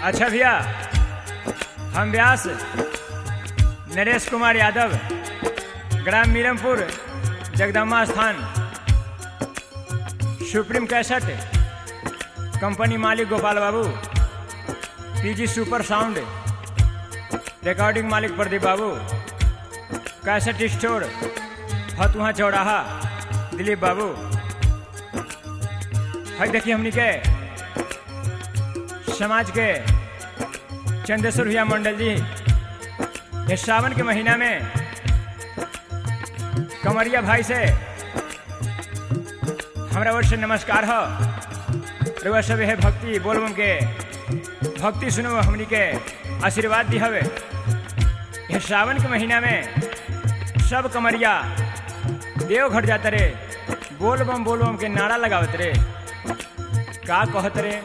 अच्छा भैया हम व्यास नरेश कुमार यादव ग्राम मीरमपुर जगदम्बा स्थान सुप्रीम कैसेट कंपनी मालिक गोपाल बाबू पीजी सुपर साउंड रिकॉर्डिंग मालिक प्रदीप बाबू कैसेट स्टोर फतुहा चौराहा दिलीप बाबू है देखिए हमनी के समाज के चंदेश्वर भैया मंडल जी ये सावन के महीना में कमरिया भाई से हमारा ओर से नमस्कार हो रउआ सब है भक्ति बोलबम के भक्ति सुनो हमनी के आशीर्वाद दी हवे ये सावन के महीना में सब कमरिया देवघर जाते रे बोलबम बोलबम के नारा लगावत रे का कहत रे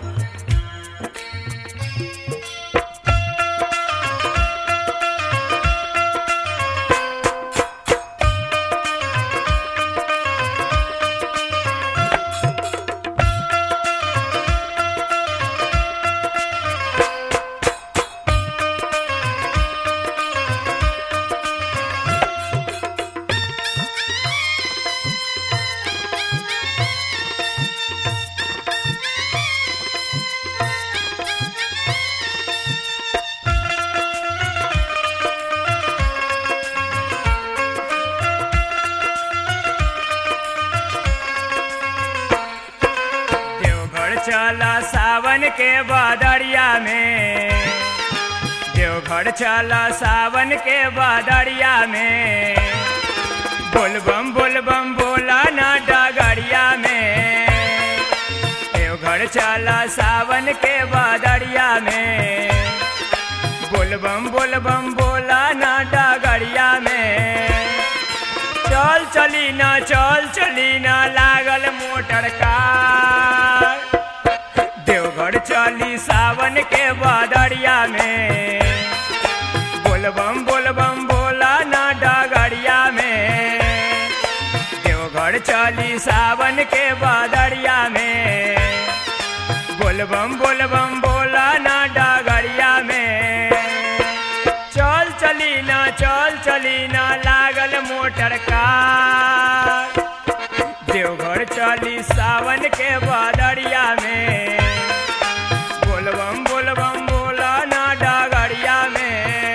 देवघर चला सावन के बादरिया में देवघर चला सावन के बादरिया में बोलबम बोलबम बोला ना डगरिया में देवघर चला सावन के बादरिया में बोलबम बोलबम बोला ना डगरिया में चल चली ना चल चली ना लागल मोटर कार देवघर चली सावन के बादरिया में बोलबम बोलबम बोला ना डगरिया में देवघर चली सावन के बादरिया में बोलबम बोलबम बोला ना डगरिया में चल चली ना चल चली ना लागल मोटर कार देवघर चली सावन के बादरिया में बोलबम बोलबम बोला ना डगरिया में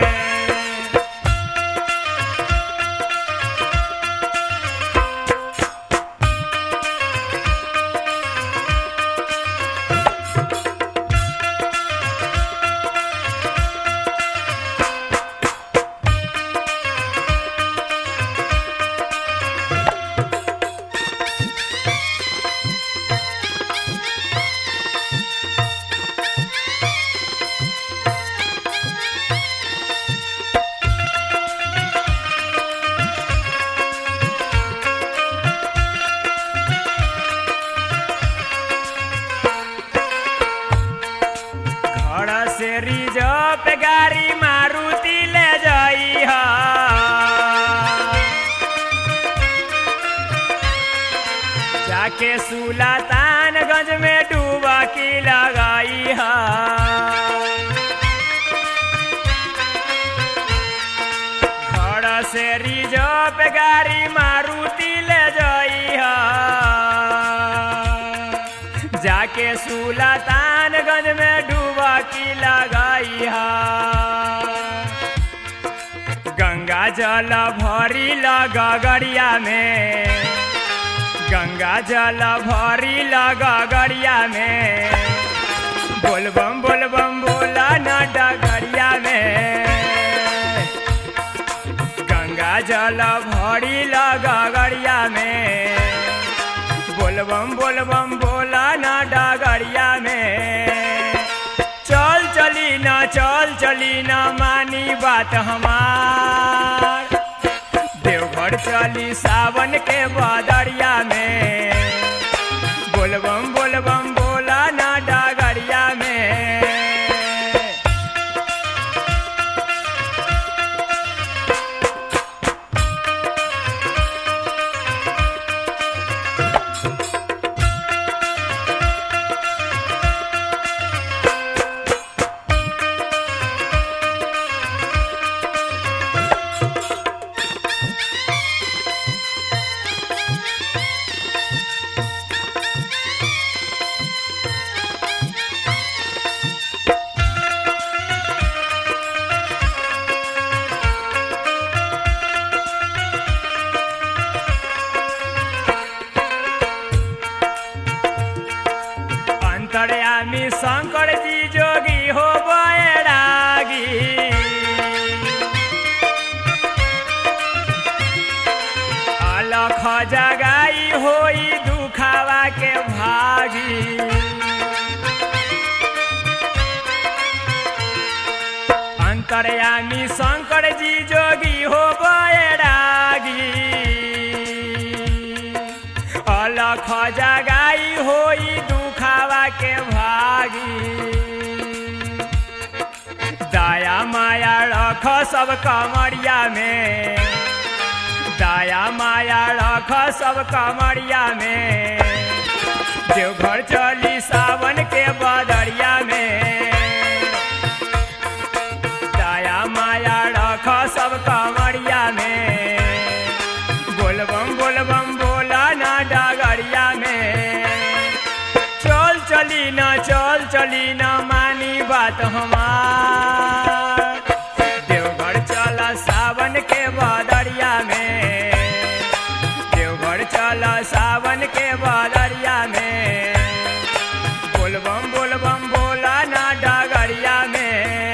घर से रिजर्व गाड़ी मारुति ले जाई हा जाके सुलातानगंज में डूबा की लगाई हा घर से रिजर्व गाड़ी मारुति ले जाई हा जाके सुलातानगंज में डूबा की लगाई हा गंगा जल भरी लगा गड़िया में गंगा जल भरी लगा गड़िया में बोलबम बोलबम बोला ना डगरिया में गंगा जल भरी लगा गड़िया में बोलबम बोलबम बोला ना डगरिया में चल चली ना चल चली ना मानी बात हमार देवघर चली सावन के बादरिया में बोलबम बोलबम बोला ना डगरिया में अंतरयामी शंकर जी जोगी हो बैरागी अलख जगाई होई दुखावा के भागी अंतरयामी शंकर जी जोगी हो बैरागी अलख जगाई होई दुखावा के भागी दया माया रख सब कमरिया में दया माया रख सब कमरिया में देवघर चली सावन के बदरिया में दया माया रख सब कमरिया में बोलबम बोलबम बोला ना डगरिया में चल चली ना चल चली ना मानी बात हमार देवघर चला सावन के बदरिया में देवघर चला सावन के बदरिया में बोलबम बोलबम बोला ना डगरिया में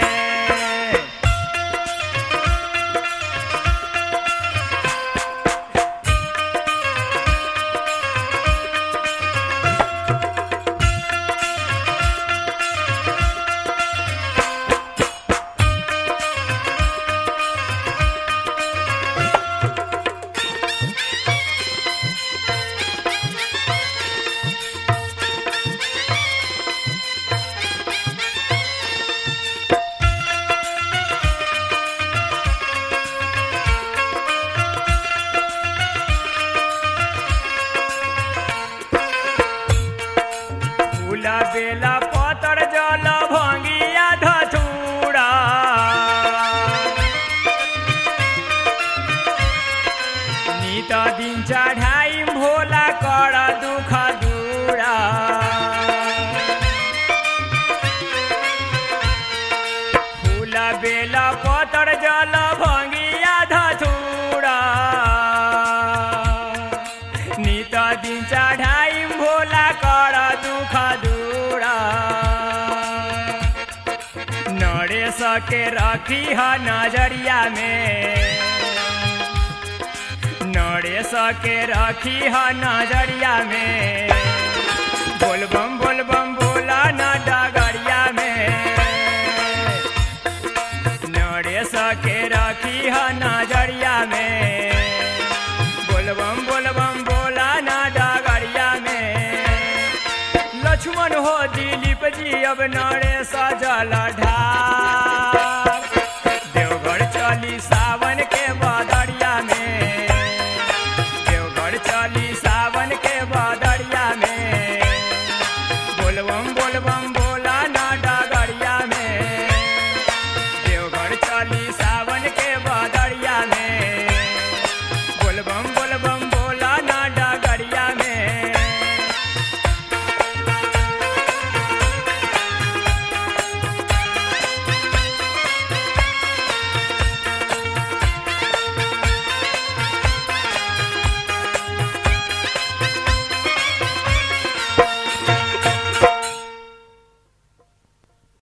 फूला बेला पतर जल भंगिया धथुरा नित दिन चढ़ाई भोला कर दुख दूरा फूला बेला पतर जल भंगिया धथुरा नित दिन चढ़ाई भोला कर दुख दूरा नरे सके रखी ह नजरिया में नरे सके रखी ह नजरिया में बोलबम बोलबम बोला न डगरिया में नरे सके रखी ह नजरिया में बोलबम बोलबम बोला ना डगरिया में लक्ष्मण हो दिलीप जी अब नरे सजल ढाल